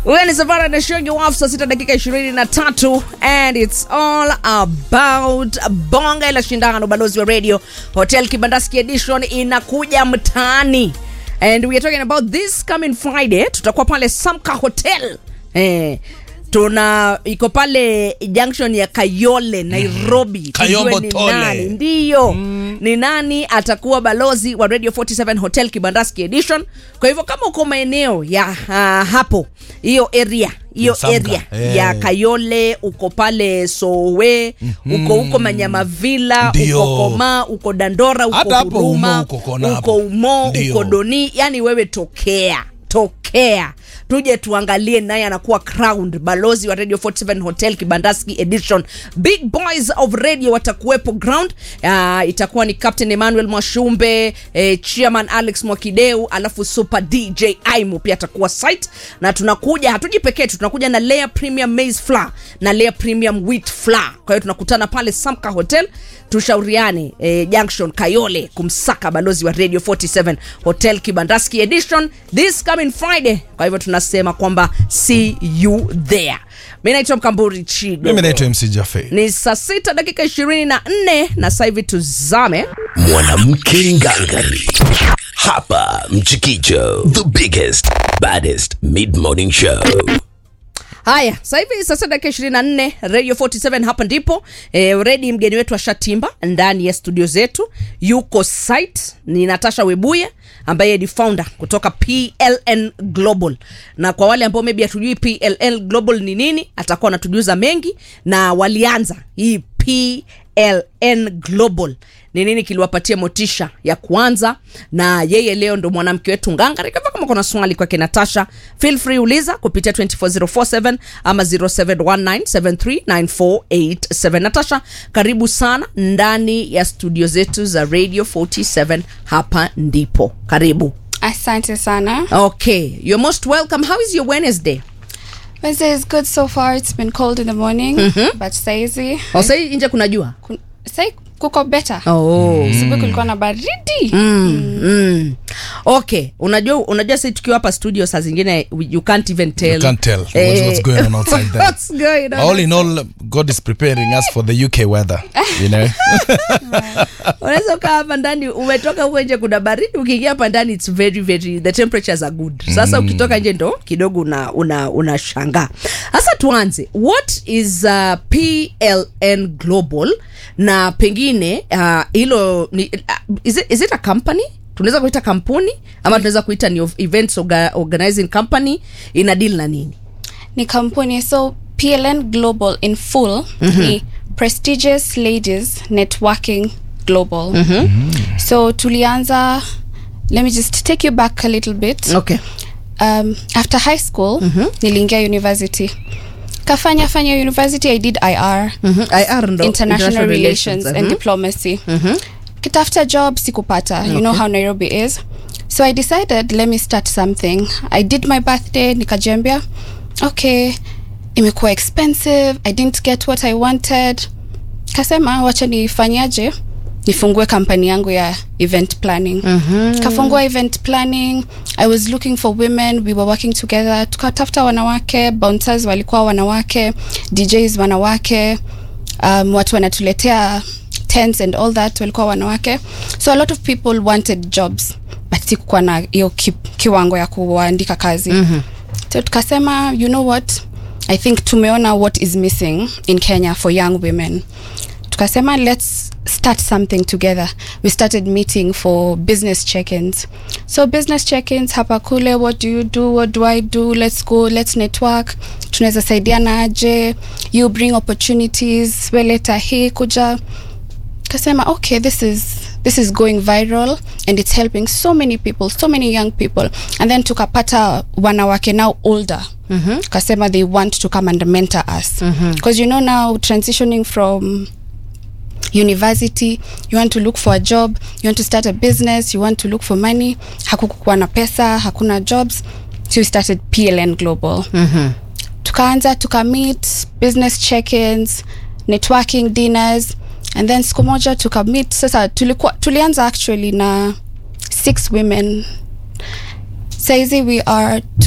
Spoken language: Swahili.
Huyo ni Savara na Shogi Wafu, saa sita dakika ishirini na tatu and it's all about bonga la shindano. Balozi wa radio Hotel Kibandaski edition inakuja mtaani and we are talking about this coming Friday. Tutakuwa pale Samka Hotel eh, tuna iko pale junction ya Kayole Nairobi. Kayombo Tujue ni Tole. nani ndiyo ni nani atakuwa balozi wa Radio 47 Hotel Kibandaski Edition. Kwa hivyo kama uko maeneo ya uh, hapo hiyo area hiyo Samka, area eh. ya Kayole, uko pale Sowe, uko huko Manyamavila, Ndio. uko Koma, uko Dandora, uko Hata hapo Huruma, Umo uko kona uko hapo. Umo, Ndio. uko Doni, yani wewe tokea tokea tuje tuangalie naye anakuwa crowned balozi wa radio 47 hotel kibandaski edition big boys of radio watakuwepo ground uh, itakuwa ni captain emmanuel mwashumbe eh, chairman alex mwakideu alafu super dj aimu pia atakuwa site na tunakuja hatuji pekee tu tunakuja na layer premium maize flour na layer premium wheat flour kwa hiyo tunakutana pale samka hotel tushauriane eh, junction kayole kumsaka balozi wa radio 47 hotel kibandaski edition this coming friday kwa hivyo tunasema kwamba see you there mi naitwa mkamburi chigo mimi naitwa mc jafe ni saa sita dakika ishirini na nne na sasa hivi tuzame mwanamke ngangari hapa mchikicho the biggest baddest mid morning show haya sasa hivi saa sita dakika ishirini na nne radio 47 hapa ndipo e, redi mgeni wetu ashatimba ndani ya studio zetu yuko site ni natasha webuye ambaye ni founder kutoka pln global na kwa wale ambao maybe hatujui pln global ni nini atakuwa anatujuza mengi na walianza hii pln global ni nini kiliwapatia motisha ya kuanza na yeye leo ndo mwanamke wetu ngangari kama kama kuna swali kwake natasha feel free uliza kupitia 24047 ama 0719739487 natasha karibu sana ndani ya studio zetu za radio 47 hapa ndipo karibu Asante sana. okay you're most welcome how is your wednesday Wednesday is good so far. It's been cold in the morning, but saizi oh, sai nje kuna jua kun- sai kuko better. oh. Asubuhi kulikuwa na baridi. mm. okay unajua unajua sisi tukiwa hapa studio saa zingine we- you can't even tell, You can't tell what's- what's going on outside there. what's going on all in all god is preparing us for the uk weather you know unaweza ukaa hapa ndani umetoka huko nje kuna baridi ukiingia hapa ndani it's very very the temperatures are good sasa ukitoka nje ndo kidogo una una unashangaa sasa tuanze what is uh, pln global na pengine uh, hilo ni uh, is, it, is it a company tunaweza kuita kampuni ama tunaweza kuita ni of- events orga, organizing company ina deal na nini Ni kampuni so PLN Global in full ni prestigious ladies networking global. So tulianza let me just take you back a little bit. okay um, after high school niliingia university kafanya fanya university i did ir mm-hmm. IR ndo international, relations, and mhm. diplomacy kitafuta job sikupata you know how nairobi is so i decided let me start something i did my birthday nikajiambia okay imekuwa expensive i didn't get what i wanted kasema wacha nifanyaje nifungue kampani yangu ya event planning mm-hmm. kafungua event planning i was looking for women we were working together tukatafuta wanawake bouncers walikuwa wanawake djs wanawake um, watu wanatuletea tents and all that walikuwa wanawake so a lot of people wanted jobs but sikukuwa na hiyo ki, kiwango ya kuwaandika kazi mm-hmm. so tukasema you know what i think tumeona what is missing in kenya for young women tukasema let's start something together we started meeting for business check-ins so business check-ins hapa kule what do you do what do i do let's go let's network tunaweza saidiana aje you bring opportunities weleta hii kuja kasema okay this is this is going viral and it's helping so many people so many young people and then tukapata wanawake now older mm-hmm. kasema they want to come and mentor us because mm-hmm. you know now transitioning from university you want to look for a job you want to start a business you want to look for money hakukukuwa na pesa hakuna jobs so we started pln global mm-hmm. tukaanza tukameet business check-ins networking dinners and then siku moja tukameet sasa tulikuwa tulianza actually na six women saizi we are